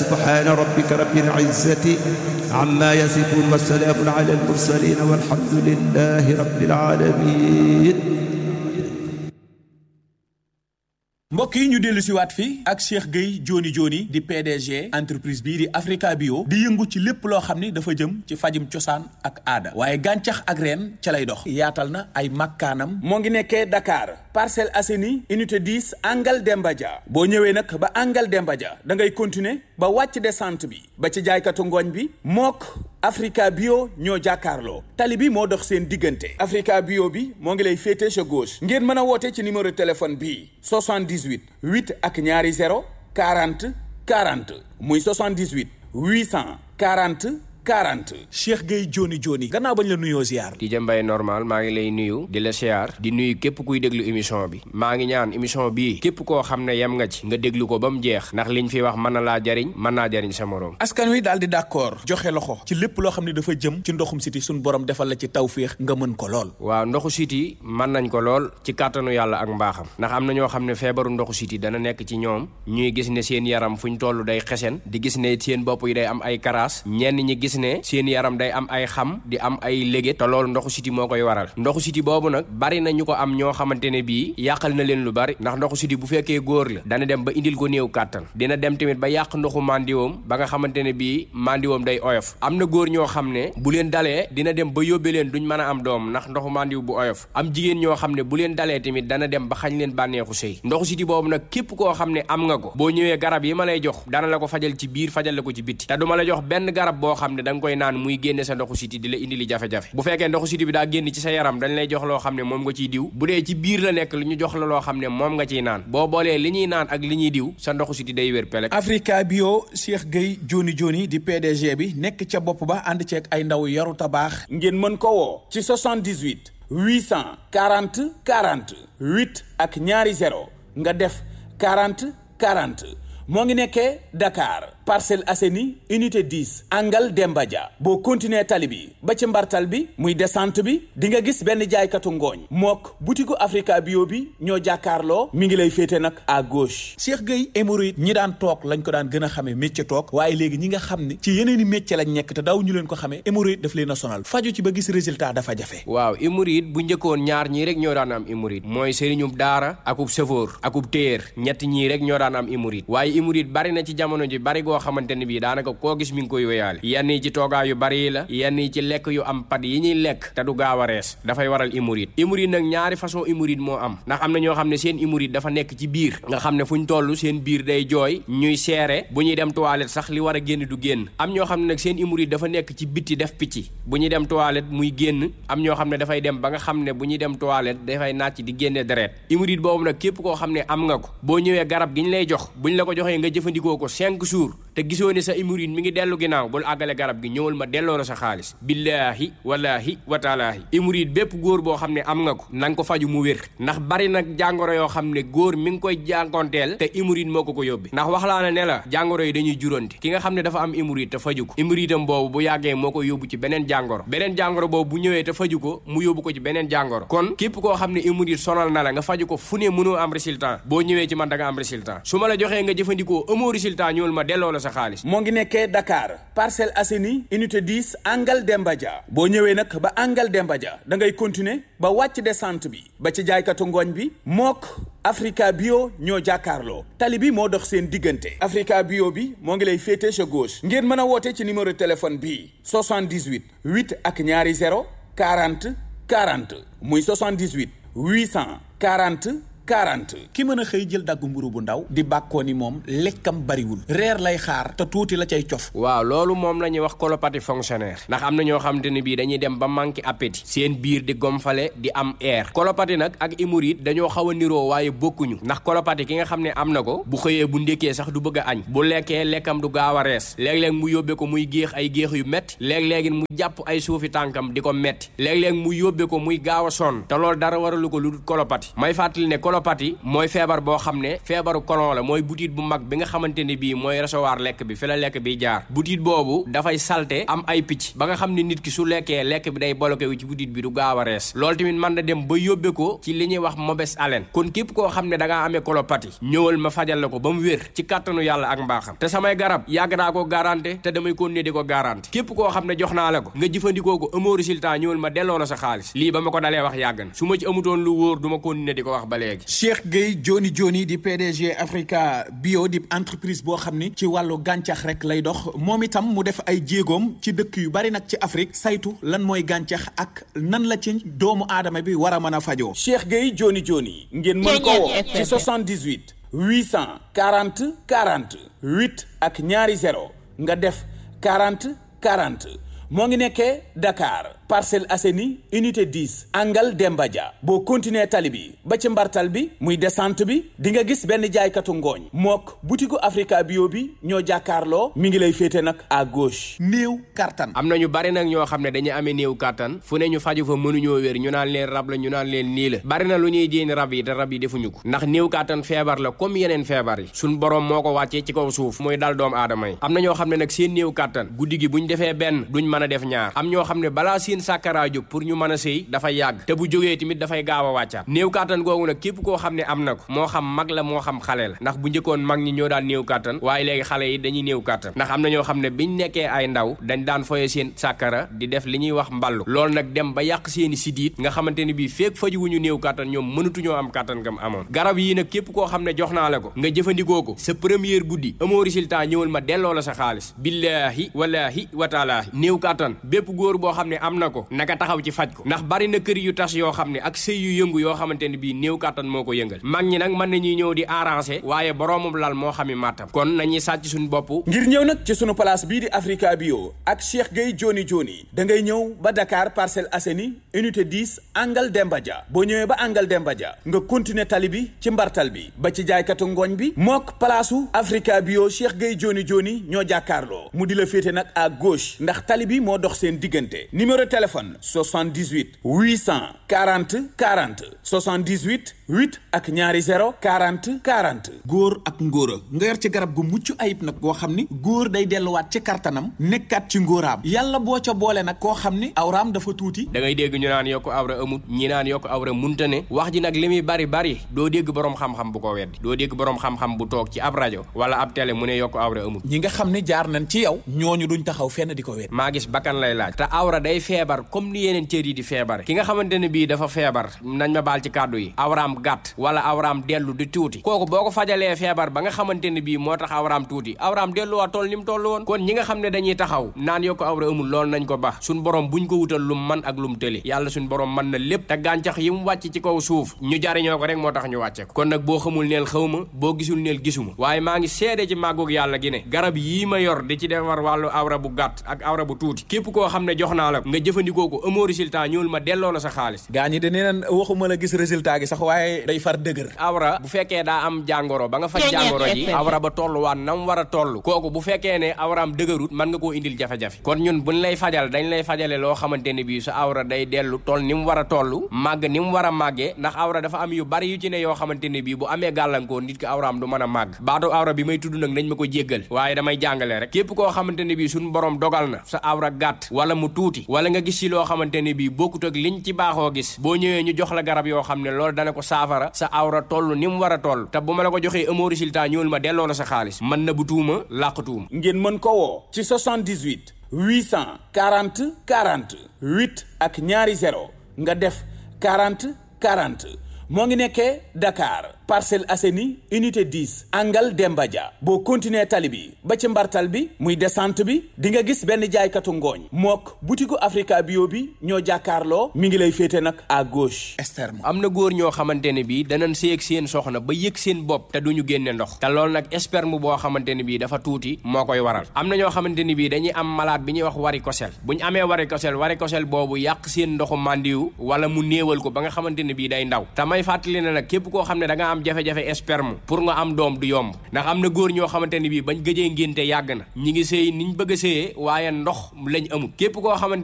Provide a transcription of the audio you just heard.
subhaana rabbika rabbil izzati amma yasifuun wa salaamun ala al mursaliin walhamdulillahi rabbil aalamiin mbokk yi ñu dellu si waat fii ak Cheikh Gueye Joni Joni di PDG entreprise bii di Africa Bio di yëngu ci lépp loo xam ni dafa jëm ci fajum cosaan ak aada waaye gàncax ak reen ca lay dox yaatal na ay makkaanam moo ngi nekkee Dakar Parcelles Assainies unité 10 angle Demba Dia boo ñëwee nag ba angle Demba Dia da ngay continuer ba wàcc descente bi ba ci jaaykatu ngooñ bi mook Africa Bio ñoo jàkkaarloo tali bi moo dox seen diggante Africa Bio bi moo ngi lay féete sa gauche ngeen mën a woote ci numéro téléphone bii 78 8 ak ñaari 0 40 40 muy 78 840 40 Cheikh Gueye Joni Joni gannaaw bañ la nuyoo ziar Tidja Mbaye normal maa ngi lay nuyu di la siyaar di nuyu képp kuy déglu émission bi maa ngi ñaan émission bii képp koo xam ne yem nga ci nga déglu ko ba mu jeex ndax liñ fi wax mën na laa jariñ mën naa jariñ sa moroom askan wi daal di d'accord joxe loxo ci lépp loo xam ne dafa jëm ci ndoxum siti suñ borom defal la ci tawféex nga mën ko lool waaw ndoxu siti mën nañ ko lool ci kàttanu yàlla ak mbaaxam ndax am na ñoo xam ne feebaru ndoxu siti dana nekk ci ñoom ñuy gis ne seen yaram fu ñu toll day xesen di gis ne seen bopp yi day am ay karaas ñenn ñi gis ne seen yaram day am ay xam di am ay lége te loolu ndoxu siti moo koy waral ndoxu siti boobu nag bari na ñu ko am ñoo xamante ne bii yàqal na leen lu bari ndax ndoxu siti bu fekkee góor la dana dem ba indil ko néew kàttan dina dem tamit ba yàq ndoxu mandiwoom ba nga xamante ne bii mandiwoom day oyof am na góor ñoo xam ne bu leen dalee dina dem ba yóbbe leen duñ mën a am doom ndax ndoxu mandiw bu oyof am jigéen ñoo xam ne bu leen dalee tamit dana dem ba xañ leen bànneexu sëy ndoxu siti boobu nag képp koo xam ne am nga ko boo ñëwee garab yi ma lay jox dana la ko fajal ci biir fajal la ko ci bitti te duma la jox benn garab boo xam ne da nga koy naan muy génne sa ndoxu siti di la indi li jafe-jafe bu fekkee ndoxu siti bi daa génn ci sa yaram dañ lay jox loo xam ne moom nga ciy diw bu dee ci biir la nekk lu ñu jox la loo xam ne moom nga ciy naan boo boolee li ñuy naan ak li ñuy diw sa ndoxu siti day wér pelek Africa Bio Cheikh Gueye Joni Joni di PDG bi nekk ca bopp ba ànd ceeg ay ndaw yaru tabaax ngeen mën ko woo ci 78 840 40 8 ak ñaari 0 nga def 40 40 moo ngi nekkee Dakar Parcelles Assainies unité 10 angle Demba Dia boo continuer tali bi ba ci mbartal bi muy descente bi di nga gis benn jaaykatu ngooñ mook butiku Africa Bio bi ñoo jàkkaarloo mi ngi lay féete nag à gauche. Cheikh Gueye hémorroïde ñi daan toog lañ ko daan gën a xamee métier toog waaye léegi ñi nga xam ne ci yeneen i métier lañ nekk te daaw ñu leen ko xamee hémorroïde daf leen a sonal faju ci ba gis résultat dafa jafe. waaw hémorroïde bu njëkkoon ñaar ñii rek ñoo daan am hémorroïde mooy sëriñub daara akub sëfoor akub téer ñett ñii rek ñoo daan am hémorroïde waaye hémorroïde bari na ci jamono ji bari goo xamante ne bii daanaka koo gis mi ngi koy wéyaale yenn yi ci toogaa yu bari yi la yenn yi ci lekk yu am pat yi ñuy lekk te du gaaw a rees dafay waral hémorroïde hémorroïde nag ñaari façon hémorroïde moo am ndax am na ñoo xam ne seen hémorroïde dafa nekk ci biir nga xam ne fu ñu toll seen biir day jooy ñuy seere bu ñuy dem toilette sax li war a génn du génn am ñoo xam ne nag seen hémorroïde dafa nekk ci bitti def picc bu ñuy dem toilette muy génn am ñoo xam ne dafay dem ba nga xam ne bu ñuy dem toilette dafay nàcc di génne deret hémorroïde boobu nag képp koo xam ne am nga ko boo ñëwee garab gi ñu lay jox buñ la ko joxee nga jëfandikoo ko cinq jours te gisoo ne sa hémorroïde mi ngi dellu ginnaaw bul àggale garab gi ñëwal ma delloo la sa xaalis billaahi wallaahi wataalaahi hémorroïde bépp góor boo xam ne am nga ko na nga ko faju mu wér ndax bari nag jàngoro yoo xam ne góor mi ngi koy jànkonteel te hémorroïde moo ko ko yóbbi ndax wax laa ne la jàngoro yi dañuy juróonte ki nga xam ne dafa am hémorroïde te faju ko hémorroïde am boobu bu yàggee moo ko yóbbu ci beneen jàngoro beneen jàngoro boobu bu ñëwee te faju ko mu yóbbu ko ci beneen jàngoro kon képp koo xam ne hémorroïde sonal na la nga faju ko fu ne mënoo am résultat boo ñëwee ci man da nga am résultat su ma la joxee nga jëfandikoo amoo résultat ñëwal ma delloo la sa xaalis moo ngi nekkee Dakar Parcelles Assainies unité 10 angle Demba Dia boo ñëwee nag ba angle Demba Dia da ngay continuer ba wàcc descente bi ba ci jaaykatu ngooñ bi mook Africa Bio ñoo jàkkaarloo tali bi moo dox seen diggante Africa Bio bi moo ngi lay féete sa gauche ngeen mën a woote ci numéro téléphone bii 78 8 ak ñaari 0 40 40 muy 78 840 40 ki mën a xëy jël daggu mburu bu ndaw di bàkkoo ni moom lekkam bariwul reer lay xaar te tuuti la cay cof waaw loolu moom la ñuy wax colopathie fonctionnaire ndax am na ñoo xamante ne bii dañuy dem ba manqué appétit seen biir di gomfale di am air colopathie nag ak hémorroïde dañoo xaw a niroo waaye bokkuñu ndax colopathie ki nga xam ne am na ko bu xëyee bu ndékkee sax du bëgg a añ bu lekkee lekkam du gaaw a rees léeg-léeg mu yóbbee ko muy géex ay géex yu métti léeg-léegi mu jàpp ay suufi tànkam di ko metti léeg-léeg mu yóbbee ko muy gaaw a sonn te loolu dara waralu ko lu dul colopathie may fàttali ne colopathie mooy feebar boo xam ne feebaru colon la mooy butit bu mag bi nga xamante ne bii mooy recevoir lekk bi fi la lekk bi jaar butit boobu dafay salte am ay picc ba nga xam ne nit ki su lekkee lekk bi day bloqué wu ci butit bi du gaaw a rees loolu tamit mën na dem ba yóbbe ko ci li ñuy wax mauvaise haleine kon képp koo xam ne da ngaa amee colopathie ñëwal ma fajal la ko ba mu wér ci kàttanu yàlla ak mbaaxam te samay garab yàgg naa ko garanté te damay continuer di ko garanté képp koo xam ne jox naa la ko nga jëfandikoo ko amoo résultat ñëwal ma delloo la sa xaalis lii ba ma ko dalee wax yàgg na su ma ci amutoon lu wóor du ma continuer di ko wax ba léegi Cheikh Gueye Joni Joni di PDG Africa Bio di entreprise boo xam ni ci wàllu gàncax rek lay dox moom itam mu def ay jéegoom ci dëkk yu bari nag ci Afrique saytu lan mooy gàncax ak nan la ci doomu aadama bi war a mën a fajoo Cheikh Gueye Joni Joni ngeen mën ko woo ci 78 840 40 8 ak ñaari 0 nga def 40 40 moo ngi nekkee Dakar Parcelles Assainies unité 10 angle Demba Dia boo continuer tali bi ba ci mbartal bi muy descente bi di nga gis benn jaaykatu ngooñ mook butiku Africa Bio bi ñoo jàkkaarloo mi ngi lay féete nag à gauche néew kartan am na ñu bari nag ñoo xam ne dañuy amee néew kàttan fu ne ñu faju fa mënuñoo wér ñu naan leen rab la ñu naan leen nii la bari na lu ñuy jéem rab yi te rab yi defuñu ko ndax néew kàttan feebar la comme yeneen feebar yi suñ borom moo ko wàccee ci kaw suuf mooy dal doomu aadama yi am na ñoo xam ne nag seen néew kàttan guddi gi buñ defee benn duñ mën a def ñaar am ñoo xam ne balaa seen sàkkaraa jóg pour ñu mën a sëy dafay yàgg te bu jógee tamit dafay gaaw a wàccaat néew kàttan googu nag képp koo xam ne am na ko moo xam mag la moo xam xale la ndax bu njëkkoon mag ñi ñoo daan néew kàttan waaye léegi xale yi dañuy néew kàttan ndax am na ñoo xam ne biñ nekkee ay ndaw dañ daan foye seen sàkkara di def li ñuy wax mballu loolu nag dem ba yàq seeni sidiit nga xamante ne bii feek fajuwuñu néew kàttan ñoom mënatuñoo am kàttan gam amoon garab yii nag képp koo xam ne jox naa la ko nga jëfandikoo ko sa première guddi amoo résultat ñëwal ma delloo la sa xaalis billaahi walaahi wataalaahi néew kàttan bépp góor boo xam ne am na ko naka taxaw ci faj ko ndax bari na kër yu tas yoo xam ne ak sëy yu yëngu yoo xamante ne bii néew kàttan moo ko yëngal mag ñi nag mën nañuy ñëw di arranger waaye boroomam lal moo xami màttam kon nañuy sàcc suñu bopp ngir ñëw nag ci sunu place bii di Africa Bio ak Cheikh Gueye Joni Joni da ngay ñëw ba Dakar Parcelles Assainies unité 10 angle Demba Dia boo ñëwee ba angle Demba Dia nga continuer tali bi ci mbartal bi ba ci jaaykatu ngooñ bi mook palaasu Africa Bio Cheikh Gueye Joni Joni ñoo jàkkaarloo mu di la féete nag à gauche ndax tali bi moo dox seen diggante numéro téléphone 78 840 40 78 8 ak ñaari 0 40 40 góor ak ngóora nga yor ci garab gu mucc ayib nag goo xam ni góor day delluwaat ci kartanam nekkaat ci ngóoraam yàlla boo ca boole nag koo xam ni awraam dafa tuuti da ngay dégg ñu naan yokk awra amut ñi naan yokk awra munta ne wax ji nag li muy bari bari doo dégg boroom xam-xam bu ko weddi doo dégg boroom xam-xam bu toog ci ab rajo wala ab télé mu ne yokk awra amut ñi nga xam ni jaar nañ ci yow ñooñu duñ taxaw fenn di ko wet maa gis bakkan lay laaj te awra day feebar comme ni yeneen cër yi di feebare ki nga xamante ne bii dafa feebar nañ ma baal ci kàddu yi awraam gàtt wala awraam dellu di tuuti kooku boo ko fajalee feebar ba nga xamante ne bii moo tax awraam tuuti awraam delluwaat toll ni mu toll woon kon ñi nga xam ne dañuy taxaw naan yokk awra amul loolu nañ ko baax suñ borom buñ ko wutal lum man ak lum tëli yàlla suñ borom mën na lépp te gàncax yi mu wàcc ci kaw suuf ñu jariñoo ko rek moo tax ñu wàcce ko kon nag boo xamul neel xaw ma boo gisul neel gisuma waaye maa ngi seede ci màggug yàlla gi ne garab yii ma yor di ci defar wàllu awra bu gàtt ak awra bu tuuti képp koo xam ne jox naa la nga jëfandikoo ko amoo résultat ñëwul ma delloo la sa xaalis gaa ñi de nee nan waxuma la gis résultat gi sax waaye day far dëgër awra bu fekkee daa am jàngoro ba nga faj jàngoro ji awra ba tolluwaat na mu war a toll kooku bu fekkee ne awraam dëgërut mën nga koo indil jafe-jafe kon ñun buñ lay fajal dañ lay fajale loo xamante ne bii sa awra day dellu toll ni mu war a toll màgg ni mu war a màggee ndax awra dafa am yu bari yu ci ne yoo xamante ne bii bu amee gàllankoor nit ki awraam du mën a màgg baatu awra bi may tudd nag nañ ma ko jéggal waaye damay jàngale rek képp koo xamante ne bii suñu borom dogal na sa awra gàtt wala mu tuuti wala nga gis ci loo xamante ne bii bokkut ak liñ ci baaxoo gis boo ñëwee ñu jox la garab yoo xam ne loolu dana ko saafara sa awra toll ni mu war a toll te bu ma la ko joxee amoo résultat ñëwul ma delloo la sa xaalis mën na bu tuuma làq tuuma ngeen mën ko woo ci 78 840 40 8 ak ñaari 0 nga def 40 40 moo ngi nekkee Dakar Parcelles Assainies unité 10 angle Demba Dia boo continuer tali bi ba ci mbartal bi muy descente bi di nga gis benn jaaykatu ngooñ mook butiku Africa Bio bi ñoo jàkkaarloo mi ngi lay féete nag à gauche externe am na góor ñoo xamante ne bii danañ séeg seen soxna ba yëg seen bopp te duñu génne ndox te loolu nag sperme boo xamante ne bii dafa tuuti moo koy waral am na ñoo xamante ne bii dañuy am malade bi ñuy wax varicocèle bu ñu amee varicocèle varicocèle boobu yàq seen ndoxu màndiwu wala mu néewal ko ba nga xamante ne bii day ndaw may fàttali ne nag képp koo xam ne da nga am jafe-jafe sperme pour nga am doom du yomb ndax am na góor ñoo xamante ne bii bañ gëjee ngénte yàgg na ñi ngi sëy niñ bëgg a sëyee waaye ndox lañ amul képp koo xamante